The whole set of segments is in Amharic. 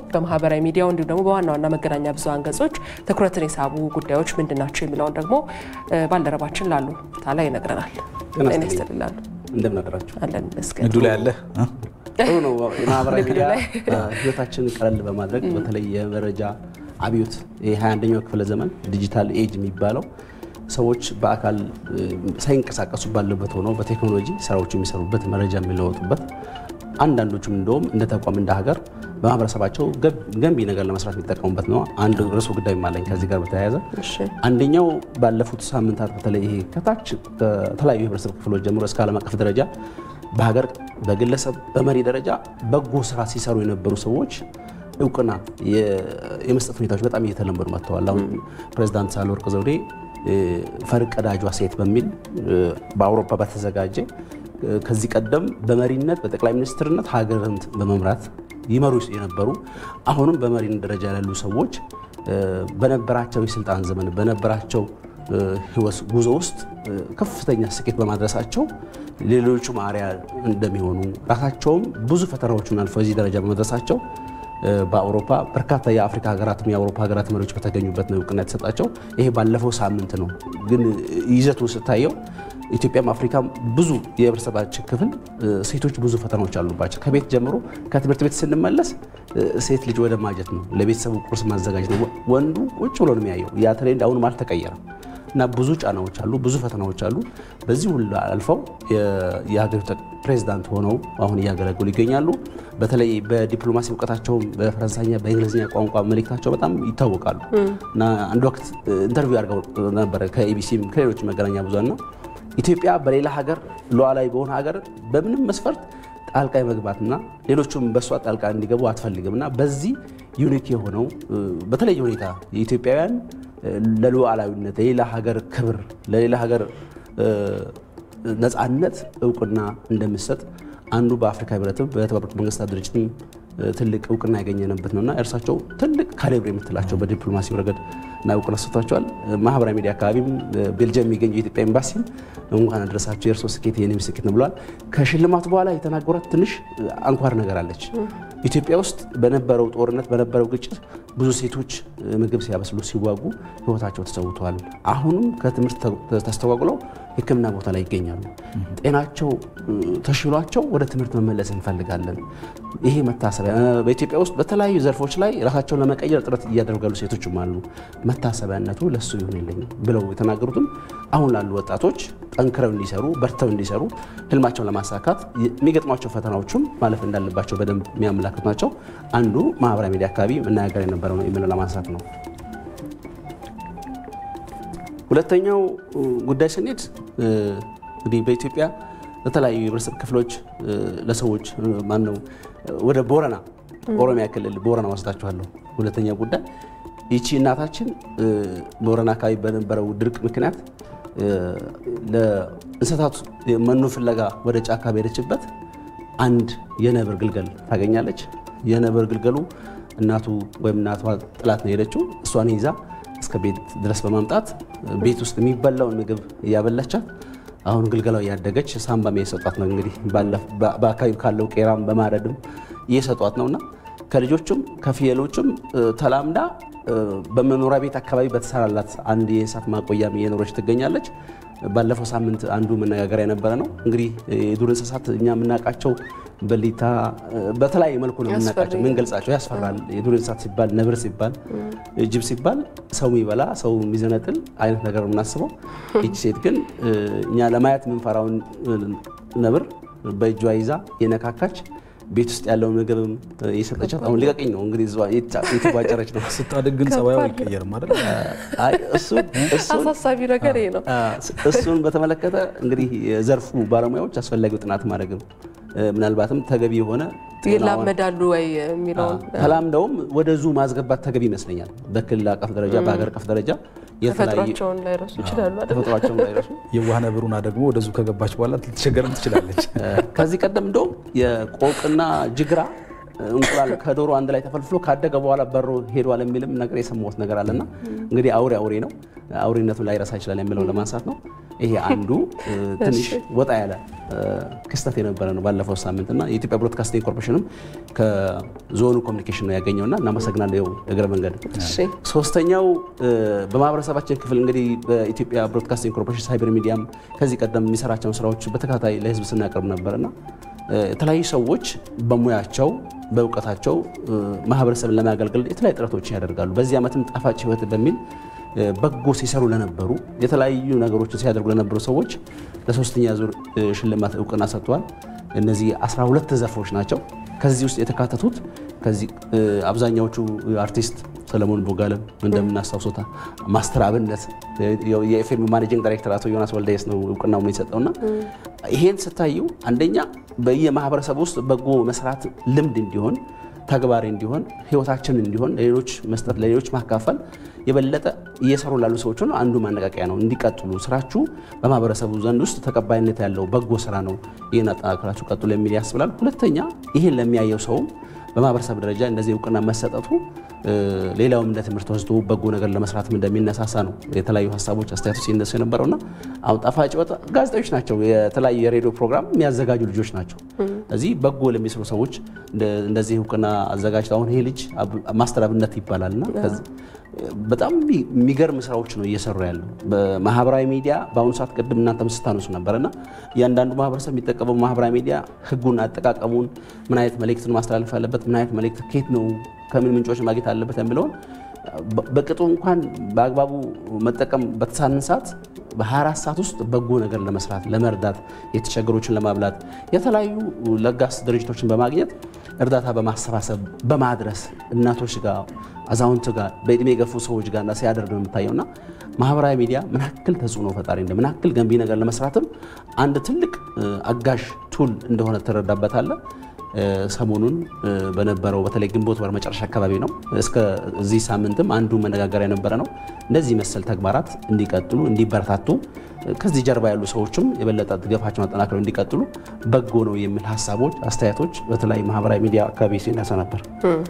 በማህበራዊ ሚዲያው እንዲሁም ደግሞ በዋና ዋና መገናኛ ብዙኃን ገጾች ትኩረትን የሳቡ ጉዳዮች ምንድን ናቸው የሚለውን ደግሞ ባልደረባችን ላሉ ታላ ይነግረናል። ጤና ይስጥልኝ ላሉ እንደምን አደራችሁ? አለን ይመስገን። ንግዱ ላይ አለ ጥሩ ነው። የማህበራዊ ንግዱ ሚዲያ ላይ ህይወታችንን ቀለል በማድረግ በተለይ የመረጃ አብዮት የ21ኛው ክፍለ ዘመን ዲጂታል ኤጅ የሚባለው ሰዎች በአካል ሳይንቀሳቀሱ ባለበት ሆነው በቴክኖሎጂ ስራዎች የሚሰሩበት መረጃ የሚለወጡበት አንዳንዶቹም እንደውም እንደ ተቋም እንደ ሀገር በማህበረሰባቸው ገንቢ ነገር ለመስራት የሚጠቀሙበት ነው። አንድ ርዕሰ ጉዳይ አለኝ ከዚህ ጋር በተያያዘ እሺ አንደኛው ባለፉት ሳምንታት በተለይ ይሄ ከታች ከተለያዩ የህብረተሰብ ክፍሎች ጀምሮ እስከ ዓለም አቀፍ ደረጃ በሀገር በግለሰብ በመሪ ደረጃ በጎ ስራ ሲሰሩ የነበሩ ሰዎች እውቅና የመስጠት ሁኔታዎች በጣም እየተለመዱ መጥተዋል። አሁን ፕሬዚዳንት ሳህለወርቅ ዘውዴ ፈርቀዳጇ ሴት በሚል በአውሮፓ በተዘጋጀ ከዚህ ቀደም በመሪነት በጠቅላይ ሚኒስትርነት ሀገርን በመምራት ይመሩ የነበሩ አሁንም በመሪነት ደረጃ ያሉ ሰዎች በነበራቸው የስልጣን ዘመን በነበራቸው ህይወት ጉዞ ውስጥ ከፍተኛ ስኬት በማድረሳቸው ሌሎቹም አርአያ እንደሚሆኑ ራሳቸውም ብዙ ፈተናዎችን አልፈው እዚህ ደረጃ በመድረሳቸው በአውሮፓ በርካታ የአፍሪካ ሀገራትም የአውሮፓ ሀገራት መሪዎች በተገኙበት ነው እውቅና የተሰጣቸው። ይሄ ባለፈው ሳምንት ነው። ግን ይዘቱ ስታየው ኢትዮጵያም አፍሪካም ብዙ የህብረተሰባችን ክፍል ሴቶች ብዙ ፈተናዎች አሉባቸው። ከቤት ጀምሮ ከትምህርት ቤት ስንመለስ ሴት ልጅ ወደ ማጀት ነው፣ ለቤተሰቡ ቁርስ ማዘጋጀት ነው። ወንዱ ቁጭ ብሎ ነው የሚያየው። ያ ትሬንድ አሁንም አልተቀየረም እና ብዙ ጫናዎች አሉ፣ ብዙ ፈተናዎች አሉ። በዚህ ሁሉ አልፈው የሀገሪቱ ፕሬዚዳንት ሆነው አሁን እያገለገሉ ይገኛሉ። በተለይ በዲፕሎማሲ እውቀታቸውም በፈረንሳይኛ በእንግሊዝኛ ቋንቋ መልእክታቸው በጣም ይታወቃሉ እና አንድ ወቅት ኢንተርቪው አድርገው ነበረ ከኤቢሲም ከሌሎች መገናኛ ብዙኃን ነው ኢትዮጵያ በሌላ ሀገር ሉዓላዊ በሆነ ሀገር በምንም መስፈርት ጣልቃ የመግባትና ሌሎቹም በእሷ ጣልቃ እንዲገቡ አትፈልግም እና በዚህ ዩኒክ የሆነው በተለየ ሁኔታ የኢትዮጵያውያን ለሉዓላዊነት ለሌላ ሀገር ክብር ለሌላ ሀገር ነፃነት እውቅና እንደምሰጥ አንዱ በአፍሪካ ህብረትም በተባበሩት መንግስታት ድርጅትም ትልቅ እውቅና ያገኘንበት ነውና እርሳቸው ትልቅ ካሊብር የምትላቸው በዲፕሎማሲ ረገድ እና እውቅና ሰጥቷቸዋል። ማህበራዊ ሚዲያ አካባቢም ቤልጅየም የሚገኘው የኢትዮጵያ ኤምባሲም እንኳን አደረሳቸው የእርሶ ስኬት የኔም ስኬት ነው ብለዋል። ከሽልማቱ በኋላ የተናገሯት ትንሽ አንኳር ነገር አለች። ኢትዮጵያ ውስጥ በነበረው ጦርነት በነበረው ግጭት ብዙ ሴቶች ምግብ ሲያበስሉ ሲዋጉ ህይወታቸው ተሰውተዋል። አሁንም ከትምህርት ተስተጓጉለው ሕክምና ቦታ ላይ ይገኛሉ። ጤናቸው ተሽሏቸው ወደ ትምህርት መመለስ እንፈልጋለን። ይሄ መታሰቢያ በኢትዮጵያ ውስጥ በተለያዩ ዘርፎች ላይ ራሳቸውን ለመቀየር ጥረት እያደረጉ ያሉ ሴቶችም አሉ። መታሰቢያነቱ ለሱ ይሁንልኝ ብለው የተናገሩትም አሁን ላሉ ወጣቶች ጠንክረው እንዲሰሩ በርተው እንዲሰሩ ህልማቸውን ለማሳካት የሚገጥሟቸው ፈተናዎቹም ማለፍ እንዳለባቸው በደንብ የሚያመላክቱ ናቸው። አንዱ ማህበራዊ ሚዲያ አካባቢ መነጋገር የነበረው ነው የምለው ለማንሳት ነው። ሁለተኛው ጉዳይ ስንሄድ እንግዲህ በኢትዮጵያ ለተለያዩ የህብረተሰብ ክፍሎች ለሰዎች ማነው ወደ ቦረና ኦሮሚያ ክልል ቦረና ወስዳችኋለሁ። ሁለተኛ ጉዳይ ይቺ እናታችን ቦረና አካባቢ በነበረው ድርቅ ምክንያት ለእንስሳቱ መኖ ፍለጋ ወደ ጫካ በሄደችበት አንድ የነብር ግልገል ታገኛለች። የነብር ግልገሉ እናቱ ወይም እናቷ ጥላት ነው የሄደችው። እሷን ይዛ እስከ ቤት ድረስ በማምጣት ቤት ውስጥ የሚበላውን ምግብ እያበላቻት አሁን ግልገላው እያደገች ሳምባም እየሰጧት ነው። እንግዲህ በአካባቢ ካለው ቄራም በማረድም እየሰጧት ነውና ከልጆቹም ከፍየሎቹም ተላምዳ በመኖሪያ ቤት አካባቢ በተሰራላት አንድ የእንስሳት ማቆያም እየኖረች ትገኛለች። ባለፈው ሳምንት አንዱ መነጋገሪያ የነበረ ነው። እንግዲህ የዱር እንስሳት እኛ የምናውቃቸው በሊታ በተለያየ መልኩ ነው የምናውቃቸው፣ የምንገልጻቸው። ያስፈራል። የዱር እንስሳት ሲባል ነብር ሲባል ጅብ ሲባል ሰው የሚበላ ሰው የሚዘነጥል አይነት ነገር ነው የምናስበው። ይቺ ሴት ግን እኛ ለማየት የምንፈራውን ነብር በእጇ ይዛ የነካካች ቤት ውስጥ ያለውን ምግብም እየሰጠቻት አሁን ሊቀቅኝ ነው እንግዲህ የተቧጨረች ነው። ስታድግ ግን ጸባዩ አይቀየርም አይደል? አይ እሱን እሱን አሳሳቢ ነገር ይሄ ነው። እሱን በተመለከተ እንግዲህ የዘርፉ ባለሙያዎች አስፈላጊው ጥናት ማድረግም ምናልባትም ተገቢ የሆነ ይላመዳሉ ወይ የሚለውን ተላምደውም ወደ ዙ ማስገባት ተገቢ ይመስለኛል። በክልል አቀፍ ደረጃ በሀገር አቀፍ ደረጃ ተፈጥሯቸውን ላይረሱ ይችላሉ አይደል? ተፈጥሯቸውን ላይረሱ የዋህ ነብሩና ደግሞ ወደዙ ከገባች በኋላ ልትቸገርም ትችላለች። ከዚህ ቀደም እንደውም የቆቅና ጅግራ እንቁላል ከዶሮ አንድ ላይ ተፈልፍሎ ካደገ በኋላ በሮ ሄዷል የሚልም ነገር የሰማሁት ነገር አለና እንግዲህ አውሬ አውሬ ነው፣ አውሬነቱን ላይረሳ ይችላል የሚለው ለማንሳት ነው። ይሄ አንዱ ትንሽ ወጣ ያለ ክስተት የነበረ ነው ባለፈው ሳምንት እና የኢትዮጵያ ብሮድካስቲንግ ኮርፖሬሽንም ከዞኑ ኮሚኒኬሽን ነው ያገኘውና እናመሰግናለሁ እግረ መንገድ። ሶስተኛው በማህበረሰባችን ክፍል እንግዲህ በኢትዮጵያ ብሮድካስቲንግ ኮርፖሬሽን ሳይበር ሚዲያም ከዚህ ቀደም የሚሰራቸውን ስራዎች በተከታታይ ለህዝብ ስናቀርብ ነበርና የተለያዩ ሰዎች በሙያቸው በእውቀታቸው ማህበረሰብን ለማገልገል የተለያዩ ጥረቶችን ያደርጋሉ። በዚህ ዓመትም ጣፋጭ ህይወት በሚል በጎ ሲሰሩ ለነበሩ የተለያዩ ነገሮችን ሲያደርጉ ለነበሩ ሰዎች ለሶስተኛ ዙር ሽልማት እውቅና ሰጥተዋል። እነዚህ 12 ዘርፎች ናቸው። ከዚህ ውስጥ የተካተቱት ከዚህ አብዛኛዎቹ አርቲስት ሰለሞን ቦጋለም እንደምናስታውሶታ ማስተር አብነት የኤፍኤም ማኔጂንግ ዳይሬክተር አቶ ዮናስ ወልደየስ ነው እውቅናውን የሰጠውና ይሄን ስታዩ አንደኛ በየማህበረሰብ ውስጥ በጎ መስራት ልምድ እንዲሆን ተግባሪ እንዲሆን ህይወታችን እንዲሆን ለሌሎች መስጠት ለሌሎች ማካፈል የበለጠ እየሰሩ ላሉ ሰዎች ነው አንዱ ማነቃቂያ ነው። እንዲቀጥሉ ስራችሁ በማህበረሰቡ ዘንድ ውስጥ ተቀባይነት ያለው በጎ ስራ ነው፣ ይህን አጠናክራችሁ ቀጥሉ የሚል ያስብላል። ሁለተኛ ይህን ለሚያየው ሰውም በማህበረሰብ ደረጃ እንደዚህ እውቅና መሰጠቱ ሌላውም እንደ ትምህርት ወስዶ በጎ ነገር ለመስራትም እንደሚነሳሳ ነው የተለያዩ ሀሳቦች አስተያየቶች ሲነሱ የነበረውና አሁን ጣፋጭ ወጥ ጋዜጠኞች ናቸው፣ የተለያዩ የሬዲዮ ፕሮግራም የሚያዘጋጁ ልጆች ናቸው። እዚህ በጎ ለሚሰሩ ሰዎች እንደዚህ እውቅና አዘጋጅተው አሁን ይሄ ልጅ ማስተር አብነት ይባላልና በጣም የሚገርም ስራዎች ነው እየሰሩ ያለው በማህበራዊ ሚዲያ በአሁኑ ሰዓት ቅድም እናንተም ስታነሱ ነበርና እያንዳንዱ ማህበረሰብ የሚጠቀመው ማህበራዊ ሚዲያ ህጉን፣ አጠቃቀሙን ምን አይነት መልእክትን ማስተላለፍ አለበት፣ ምን አይነት መልእክት ከየት ነው ከምን ምንጮች ማግኘት አለበት የሚለውን በቅጡ እንኳን በአግባቡ መጠቀም በተሳንን ሰዓት በ24 ሰዓት ውስጥ በጎ ነገር ለመስራት ለመርዳት፣ የተቸገሮችን ለማብላት የተለያዩ ለጋስ ድርጅቶችን በማግኘት እርዳታ በማሰባሰብ በማድረስ እናቶች ጋር አዛውንት ጋር በእድሜ የገፉ ሰዎች ጋር ሲያደርግ ነው የምታየውና ማህበራዊ ሚዲያ ምን ያክል ተጽዕኖ ፈጣሪ እንደ ምን ያክል ገንቢ ነገር ለመስራትም አንድ ትልቅ አጋዥ ቱል እንደሆነ ትረዳበታለህ። ሰሞኑን በነበረው በተለይ ግንቦት ወር መጨረሻ አካባቢ ነው እስከ እዚህ ሳምንትም አንዱ መነጋገሪያ የነበረ ነው። እንደዚህ መሰል ተግባራት እንዲቀጥሉ እንዲበረታቱ ከዚህ ጀርባ ያሉ ሰዎችም የበለጠ ድጋፋቸውን አጠናክረው እንዲቀጥሉ በጎ ነው የሚል ሀሳቦች፣ አስተያየቶች በተለያዩ ማህበራዊ ሚዲያ አካባቢ ሲነሳ ነበር።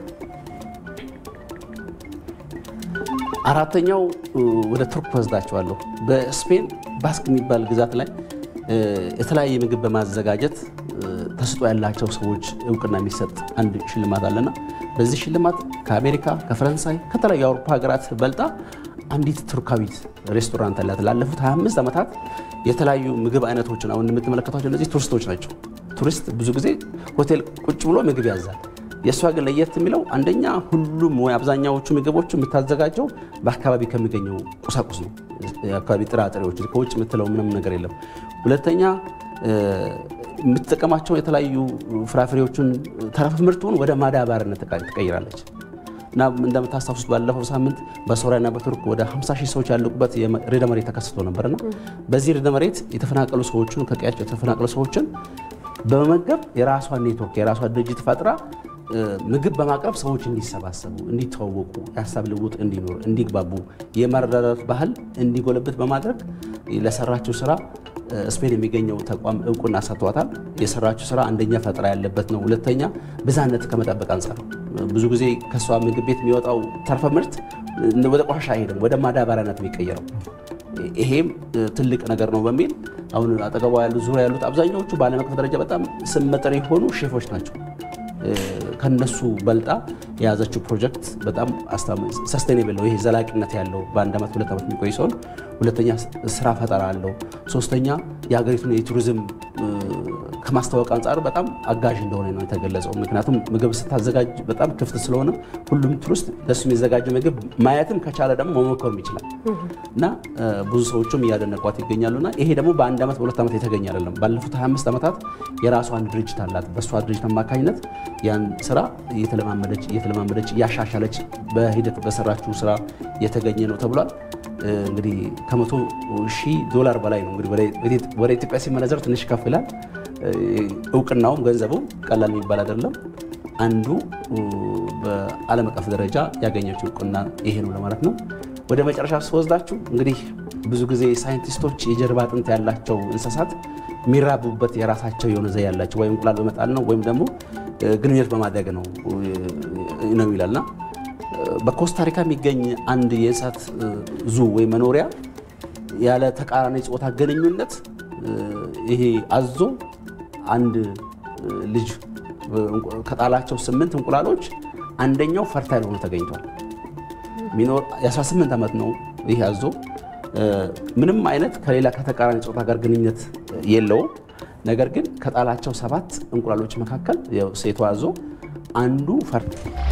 አራተኛው ወደ ቱርክ ወስዳቸዋለሁ። በስፔን ባስክ የሚባል ግዛት ላይ የተለያየ ምግብ በማዘጋጀት ተስጦ ያላቸው ሰዎች እውቅና የሚሰጥ አንድ ሽልማት አለና በዚህ ሽልማት ከአሜሪካ፣ ከፈረንሳይ፣ ከተለያዩ የአውሮፓ ሀገራት በልጣ አንዲት ቱርካዊት ሬስቶራንት አላት። ላለፉት 25 ዓመታት የተለያዩ ምግብ አይነቶችን አሁን የምትመለከቷቸው እነዚህ ቱሪስቶች ናቸው። ቱሪስት ብዙ ጊዜ ሆቴል ቁጭ ብሎ ምግብ ያዛል። የእሷ ግን ለየት የሚለው አንደኛ ሁሉም ወይ አብዛኛዎቹ ምግቦች የምታዘጋጀው በአካባቢ ከሚገኘው ቁሳቁስ ነው። የአካባቢ ጥራጥሬዎች ከውጭ የምትለው ምንም ነገር የለም። ሁለተኛ የምትጠቀማቸው የተለያዩ ፍራፍሬዎችን ተረፈ ምርቱን ወደ ማዳበሪያነት ትቀይራለች እና እንደምታስታውሱት ባለፈው ሳምንት በሶሪያና በቱርክ ወደ 50 ሺህ ሰዎች ያለቁበት ርዕደ መሬት ተከስቶ ነበርና በዚህ ርዕደ መሬት የተፈናቀሉ ሰዎችን ከቀያቸው የተፈናቀሉ ሰዎችን በመመገብ የራሷን ኔትወርክ የራሷን ድርጅት ፈጥራ ምግብ በማቅረብ ሰዎች እንዲሰባሰቡ፣ እንዲተዋወቁ፣ የሀሳብ ልውውጥ እንዲኖር፣ እንዲግባቡ፣ የመረዳዳት ባህል እንዲጎለብት በማድረግ ለሰራችው ስራ ስፔን የሚገኘው ተቋም እውቅና ሰጥቷታል። የሰራችው ስራ አንደኛ ፈጠራ ያለበት ነው። ሁለተኛ ብዝሃነት ከመጠበቅ አንጻር ብዙ ጊዜ ከእሷ ምግብ ቤት የሚወጣው ተርፈ ምርት ወደ ቆሻሻ አይሄድም፣ ወደ ማዳበሪያነት የሚቀየረው ይሄም ትልቅ ነገር ነው በሚል አሁን አጠገቧ ያሉት ዙሪያ ያሉት አብዛኛዎቹ በዓለም አቀፍ ደረጃ በጣም ስመጥር የሆኑ ሼፎች ናቸው። ከነሱ በልጣ የያዘችው ፕሮጀክት በጣም ሰስቴኔብል ነው። ይሄ ዘላቂነት ያለው በአንድ ዓመት ሁለት ዓመት የሚቆይ ሲሆን፣ ሁለተኛ ስራ ፈጠራ አለው። ሶስተኛ የሀገሪቱን የቱሪዝም ከማስታወቅ አንጻር በጣም አጋዥ እንደሆነ ነው የተገለጸው። ምክንያቱም ምግብ ስታዘጋጅ በጣም ክፍት ስለሆነ ሁሉም ቱሪስት ለሱ የሚዘጋጅ ምግብ ማየትም ከቻለ ደግሞ መሞከርም ይችላል እና ብዙ ሰዎችም እያደነቋት ይገኛሉና ይሄ ደግሞ በአንድ ዓመት በሁለት ዓመት የተገኘ አይደለም። ባለፉት 25 ዓመታት የራሷ አንድ ድርጅት አላት። በእሷ ድርጅት አማካኝነት ያን ስራ እየተለማመደች እየተለማመደች እያሻሻለች በሂደት በሰራችው ስራ የተገኘ ነው ተብሏል። እንግዲህ ከመቶ ሺህ ዶላር በላይ ነው እንግዲህ ወደ ኢትዮጵያ ሲመነዘር ትንሽ ከፍ ይላል። እውቅናውም ገንዘቡም ቀላል የሚባል አይደለም። አንዱ በዓለም አቀፍ ደረጃ ያገኘችው እውቅና ይሄ ነው ለማለት ነው። ወደ መጨረሻ ስወስዳችሁ እንግዲህ ብዙ ጊዜ ሳይንቲስቶች የጀርባ አጥንት ያላቸው እንስሳት የሚራቡበት የራሳቸው የሆነ ዘዴ ያላቸው ወይም እንቁላል በመጣል ነው ወይም ደግሞ ግንኙነት በማድረግ ነው ነው ይላልና በኮስታሪካ የሚገኝ አንድ የእንስሳት ዙ ወይም መኖሪያ ያለ ተቃራኒ ጾታ ግንኙነት ይሄ አዞ አንድ ልጅ ከጣላቸው ስምንት እንቁላሎች አንደኛው ፈርታይል ሆኖ ተገኝቷል። ሚኖር የ18 ዓመት ነው ይህ አዞ። ምንም አይነት ከሌላ ከተቃራኒ ጾታ ጋር ግንኙነት የለውም። ነገር ግን ከጣላቸው ሰባት እንቁላሎች መካከል ሴቷ አዞ አንዱ ፈርት